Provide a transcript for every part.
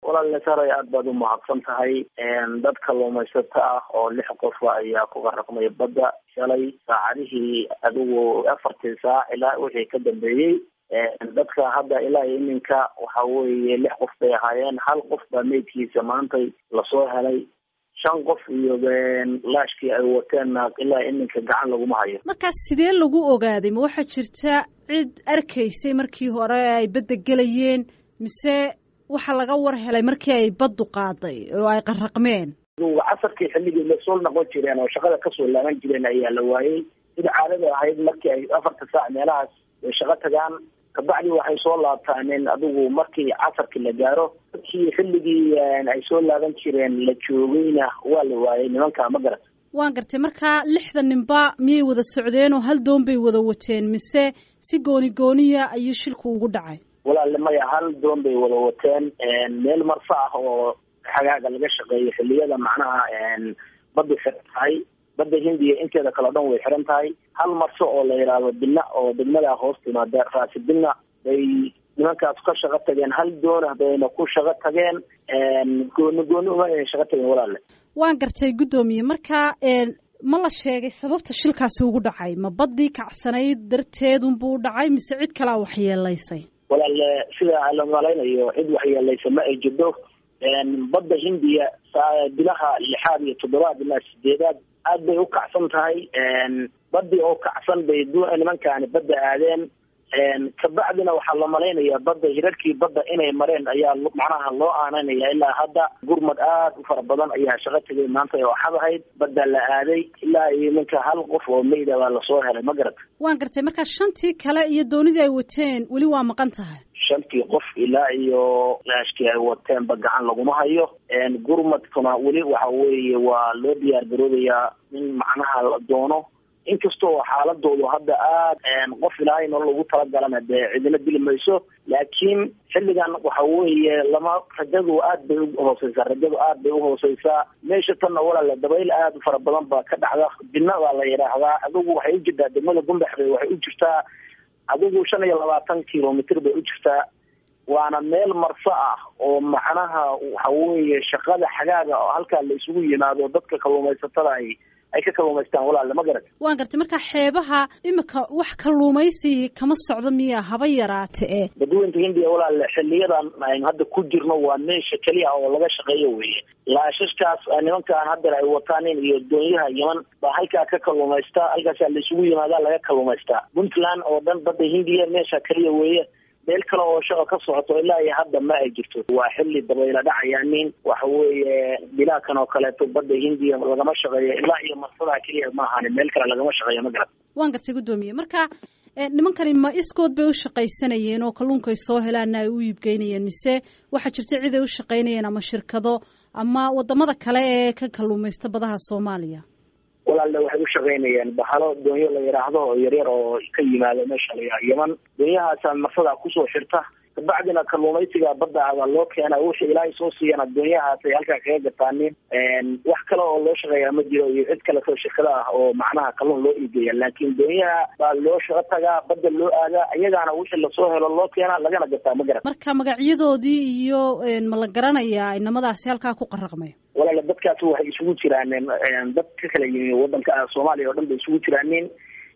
walaal saray aad baad u mahadsan tahay dad kalluumaysato ah oo lix qofa ayaa ku qaraqmay badda shalay saacadihii adigu afartii saac ilaa wixii ka dambeeyey dadka hadda ilaa iminka waxa weeye lix qof bay ahaayeen hal qof baa meydkiisa maantay lasoo helay shan qof iyo laashkii ay wateenna ilaa iminka gacan laguma hayo markaas sidee lagu ogaaday ma waxaa jirta cid arkaysay markii hore ay badda gelayeen mise waxa laga war helay markii ay baddu qaaday oo ay qaraqmeen casarkii xilligii lasoo noqon jireen oo shaqada kasoo laaban jireen ayaa la waayey sida caadada ahayd markii ay afarta saac meelahaas ay shaqo tagaan kabacdi waxay soo laabtaaneen adigu markii casarkii la gaaro markii xilligii ay soo laaban jireen la joogayna waa la waayey nimanka ma garat waan gartay markaa lixda ninba miyay wada socdeen oo hal doon bay wada wateen mise si gooni gooniya ayuu shilku ugu dhacay walaale maya hal doon bay wada wateen meel marso ah oo xagaaga laga shaqeeyo xilliyada macnaha badda xiran tahay badda hindiya inteeda kale o dhan way xiran tahay hal marso oo la yidhaahdo bina oo degmada hoos timaada raasi bina bay nimankaas ka shaqo tageen hal doonah bayna ku shaqo tageen gooni gooni uma ayna shaqo tageen walaale waan gartay guddoomiye marka ma la sheegay sababta shilkaasi ugu dhacay ma baddii kacsanayd darteedunbuu dhacay mise cid kalaa waxyeelaysay walaale sida la malaynayo cid waxyeelaysa ma ay jirto badda hindiya bilaha lixaad iyo toddobaad ilaa sideedaad aad bay u kacsan tahay badii oo kacsan bay nimankaani badda aadeen kabacdina waxaa la malaynayaa badda hirarkii badda inay mareen ayaa macnaha loo aananaya ilaa hadda gurmad aad u fara badan ayaa shaqo tegay maanta oo xad ahayd badda la aaday ilaa iyo ninka hal qof oo meyda baa lasoo helay ma garata waan gartay marka shantii kale iyo doonidii ay wateen weli waa maqan tahay shantii qof ilaa iyo laashkii ay wateenba gacan laguma hayo gurmadkuna weli waxa weeye waa loo diyaar garoobayaa in macnaha la doono inkastoo xaaladoodu hadda aad qof ilaahay nolol ugu talagalana dee cidina dili mayso laakiin xilligan waxa weeye lama rajadu aad bay uhooseysaa rajadu aad bay uhooseysaa meesha tanna walaale dabayl aad u fara badan baa ka dhacda bina baa la yidhaahdaa adigu waxay u jirtaa degmada gumbaxbay waxay u jirtaa adigu shan iyo labaatan kilomitr bay u jirtaa waana meel marso ah oo macnaha waxa weeye shaqada xagaaga oo halkaa la isugu yimaado dadka kalluumaysatada ay ay ka kalluumaystaan walaale ma garat waan gartay marka xeebaha imika wax kalluumaysi kama socdo miya haba yaraate e badweynta hindiya walaale xiliyadan aynu hadda ku jirno waa meesha keliya oo laga shaqeeyo weeye laashashkaas nimankaan haddeer ay wataanin iyo doonyaha yeman baa halkaa ka kalluumaystaa halkaasaa la isugu yimaadaa laga kalluumaystaa puntland oo dhan badda hindiya meesha keliya weeye meel kale oo shaqa ka socoto ilaa iyo hadda ma ay jirto waa xilli dabayla dhacayaanin waxa weeye bilaakan oo kaleeto badda hindiya lagama shaqeeyo ilaa iyo marsadaa keliya ma ahani meel kale lagama shaqeeyo ma garat waan gartay guddoomiye marka nimankani ma iskood bay u shaqaysanayeen oo kalluunka ay soo helaana ay u iibgeynayeen mise waxaa jirta cid ay u shaqaynayeen ama shirkado ama wadamada kale ee ka kalluumaysta badaha soomaaliya walaalle waxay u shaqaynayeen bahalo doonyo la yidhaahdo oo yaryar oo ka yimaado meesha la yidhaha yeman doonyahaasa marsadaa kusoo xirta kabacdina kalluumaysiga badda abaa loo keena wixii ilaahay soo siiyana doonyahaas ay halkaa kaga gataanin wax kale oo loo shaqeeyaa ma jiro iyo cid kaleto shirkada ah oo macnaha kalluun loo iigeeya laakiin doonyaha baa loo shaqo tagaa badda loo aadaa iyagaana wixii lasoo helo loo keena lagana gataa ma garan marka magacyadoodii iyo ma la garanayaa inamadaasi halkaa ku qaraqmay walaale dadkaasi waxay isugu jiraaneen dad ka kala yimi wadanka soomaaliya oo dhan bay isugu jiraaneen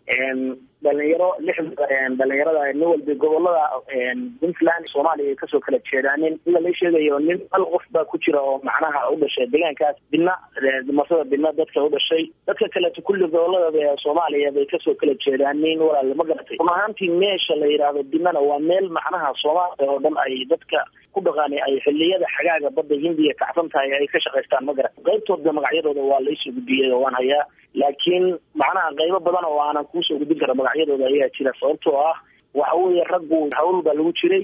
dhalinyaro lix dhalinyarada nin walba gobolada puntland soomaaliya ay kasoo kala jeedaanin sida la sheegayo nin hal qof baa ku jira oo macnaha u dhashay deegaankaas bina masada bina dadka u dhashay dadka kaleeto kulli gobolada soomaaliya bay kasoo kala jeedaanin walaale ma garatay run ahaantii meesha la yidhaahdo binana waa meel macnaha soomaaliya oo dhan ay dadka ku dhaqaani ay xiliyada xagaaga badda hindiya kacsan tahay ay ka shaqaystaan ma garat qaybtooda magacyadooda waa laisoo gudbiyey oo waan hayaa laakiin macnaha qaybo badan oo aanan kuusoo gudbin kara magacyadooda ayaa jira sababtoo ah waxa weeye raggu hawl baa lagu jiray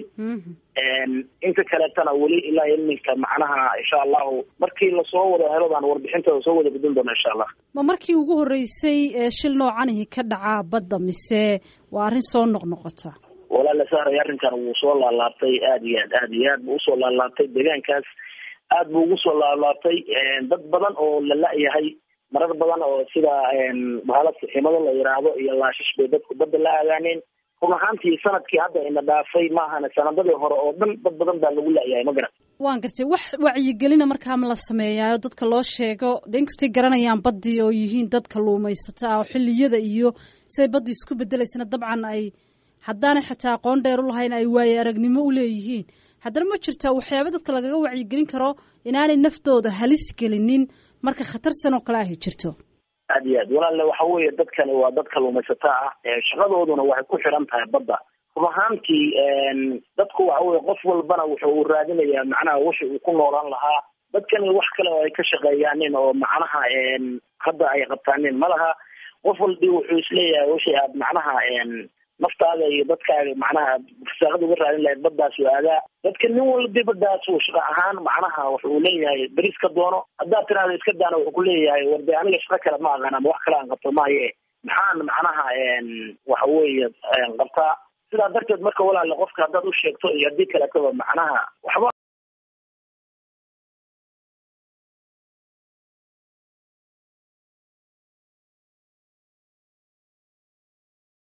inta kaleetana weli ilaa iminka macnaha insha allahu markii lasoo wada helo baan warbixintooda soo wada gudbin doona insha allah ma markii ugu horreysay shil noocanihi ka dhacaa badda mise waa arrin soo noqnoqota walaala sahray arrinkan wuu soo laalaabtay aada iyo aad aada iyo aad buu usoo laalaabtay deegaankaas aad buu ugu soo laalaabtay dad badan oo la la-yahay marar badan oo sida bahala siximado la yidhaahdo iyo laashish bay dadku badda la aadaaneen run ahaantii sanadkii hadda ina dhaafay maahana sanadadii hore oo dhan dad badan baa lagu laayahay ma garan waan gartay wax wacyigelina markaa ma la sameeyaayo dadka loo sheego de inkastay garanayaan baddii oo yihiin dad kalluumaysata ah oo xilliyada iyo siday baddii isku bedelaysana dabcan ay haddaanay xataa aqoon dheer u lahayn ay waaye aragnimo u leeyihiin haddana ma jirtaa waxyaaba dadka lagaga wacyigelin karo inaanay naftooda halis gelinin marka khatarsan oo kale ahy jirto aad iyo aad walaalle waxa weeye dadkani waa dad kalluumaysato ah shaqadooduna waxay ku xiran tahay badda run ahaantii dadku waxa weye qof walbana wuxuu raadinayaa macnaha wixi uu ku noolaan lahaa dadkani wax kale oo ay ka shaqeeyaanin oo macnaha hadda ay qabtaanin ma laha qof walbi wuxuu isleeyahay wixii aad macnaha naftaada iyo dadkaaga macnaha fasaaqada uga raadin lahayd baddaas waagaa dadka nin walbi baddaas uu shaqa ahaan macnaha wuxuu leeyahay beris ka doono haddaad tiraahdo iska daana wuxuu ku leeyahay war de aniga shaqo kale ma aqaan ama wax kale aan qabto maaye maxaan macnaha waxa weeye qabtaa sidaa darteed marka walaale qofka haddaad u sheegto iyo haddii kaletaba macnaha waxba